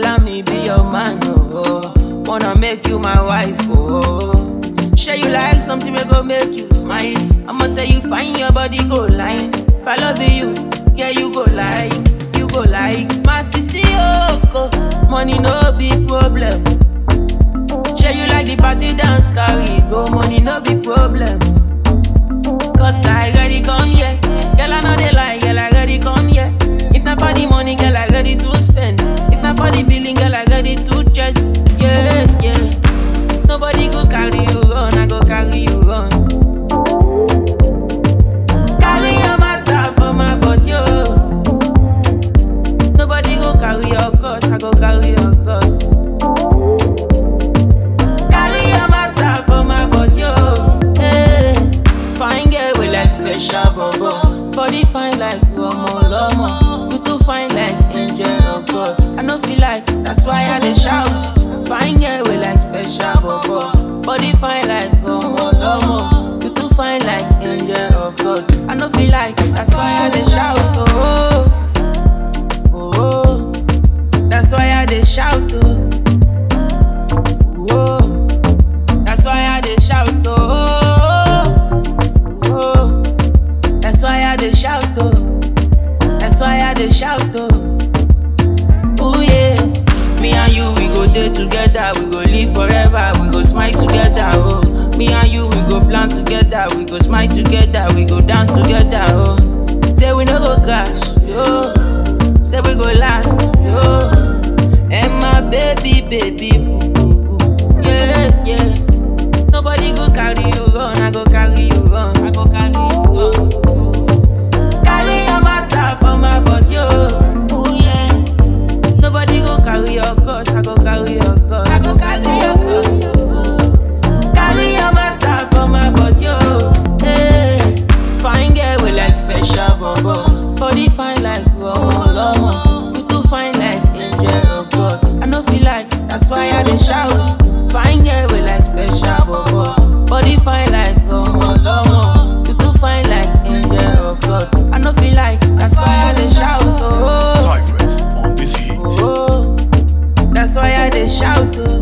allow me be your man, oh. Wanna make you my wife, oh. Share you like something we go make you smile. I'ma tell you, find your body go line. If I love you, yeah, you go like, you go like. My sissy, oh, money no be problem. Share you like the party dance carry go, money no be problem. Cause I ready come here. Girl, I know they lie, girl, I ready come here. If not for the money, girl, I ready to spend. If not for the billing, girl, I ready to just. Yeah, yeah. Nobody go carry you run, I go carry you run. Carry your matter for my body, oh. Nobody go carry your cross, I go carry your cross. Carry your matter for my body, oh. Hey. Fine girl with like special bobo. Body fine like Romo Lomo. You too fine like angel of God. I no feel like that's why I dey shout. Fine girl with like special bobo. Body fine like Romo Lomo. You too fine like angel of God. I no feel like that's why I dey shout. Oh, oh, oh. that's why I dey shout. Oh, oh. That's why I dey shout. Oh, oh. That's why I dey shout. Oh, that's why I dey shout. Oh, oh yeah. Me and you, we go day together. We go live forever. We go smile together. Oh, me and you, we go plan together. We go smile together. We go dance together. Oh, say we no go crash. Yo, say we go last. Yo, and my baby, baby, boo, boo, boo. yeah, yeah. Nobody go carry you run, I go carry you run. I go carry you run. Carry your matter for my body, oh. oh yeah. Nobody go carry your cross, I go carry your cross. I go carry your cross. Carry your matter for my body, oh. Hey. Fine girl with like special bobo. Body fine like Romo Lomo. You too fine like angel of God. I no feel like that's why I dey shout. Fine girl with like special bobo. Body fine like Romo Lomo. You too fine like angel of God. I no feel like that's why I dey shout. Oh, Cypress on this heat. oh, that's why I dey shout. Oh.